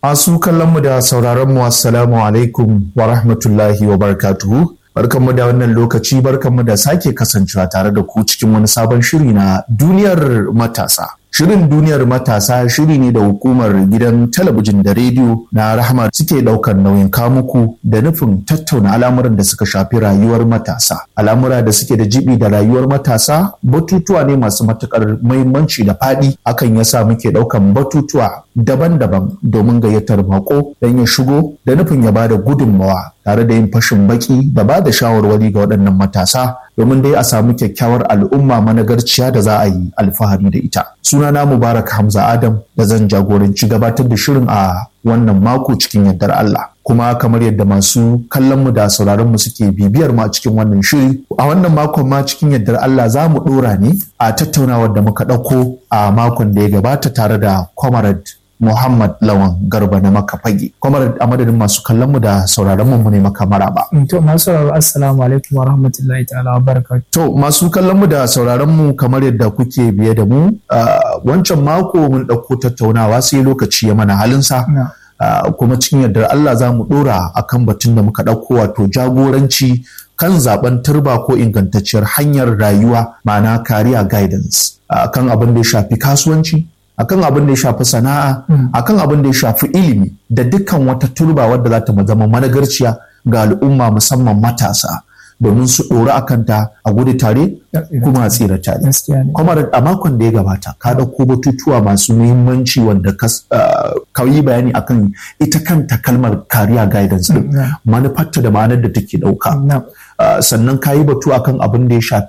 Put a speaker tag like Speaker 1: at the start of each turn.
Speaker 1: Masu kallonmu da sauraronmu assalamu alaikum wa rahmatullahi wa barakatuhu. Barkanmu da wannan lokaci barkanmu da sake kasancewa tare da ku cikin wani sabon shiri na duniyar matasa. Shirin duniyar matasa shiri ne da hukumar gidan talabijin da rediyo na rahama suke ɗaukar nauyin kamuku da nufin tattauna al'amuran da suka shafi rayuwar matasa. Al'amura da suke da jibi da rayuwar matasa batutuwa ne masu matuƙar muhimmanci da faɗi hakan yasa muke ɗaukan batutuwa daban-daban domin gayyatar mako don ya shigo da nufin ya bada gudunmawa tare da yin fashin baki da ba da shawarwari ga waɗannan matasa domin dai a samu kyakkyawar al'umma managarciya da za a yi alfahari da ita. Sunana Mubarak Hamza Adam da zan jagoranci gabatar da shirin a wannan mako cikin yardar Allah. Kuma kamar yadda masu kallon mu da sauraron mu suke bibiyar mu a cikin wannan shiri, a wannan makon ma cikin yardar Allah za mu ɗora ne a tattaunawar da muka ɗauko a makon da ya gabata tare da Comrade Muhammad Lawan Garba na maka fage. Kwamar a madadin masu kallon mu da sauraron mu ne maka maraba.
Speaker 2: To masu sauraro assalamu alaikum wa rahmatullahi ta'ala wa barakatuh.
Speaker 1: To masu kallon mu da sauraron mu kamar yadda kuke biye da mu wancan mako mun ɗauko tattaunawa sai lokaci ya mana halinsa. kuma cikin yardar Allah za mu ɗora akan batun da muka ɗauko wato jagoranci kan zaben turba ko ingantacciyar hanyar rayuwa ma'ana career guidance kan abin da ya shafi kasuwanci akan abin da ya shafi sana'a akan abin da ya shafi ilimi da dukkan wata turba wadda za ta zama managarciya ga al'umma musamman matasa domin su ɗora a kanta a gudu tare kuma a tsira tare. Kuma a makon da ya gabata ka ɗauko batutuwa masu muhimmanci wanda ka yi bayani akan ita kanta kalmar kariya guidance din manufarta da ma'anar da take ɗauka. Sannan ka yi batu akan abin da ya shafi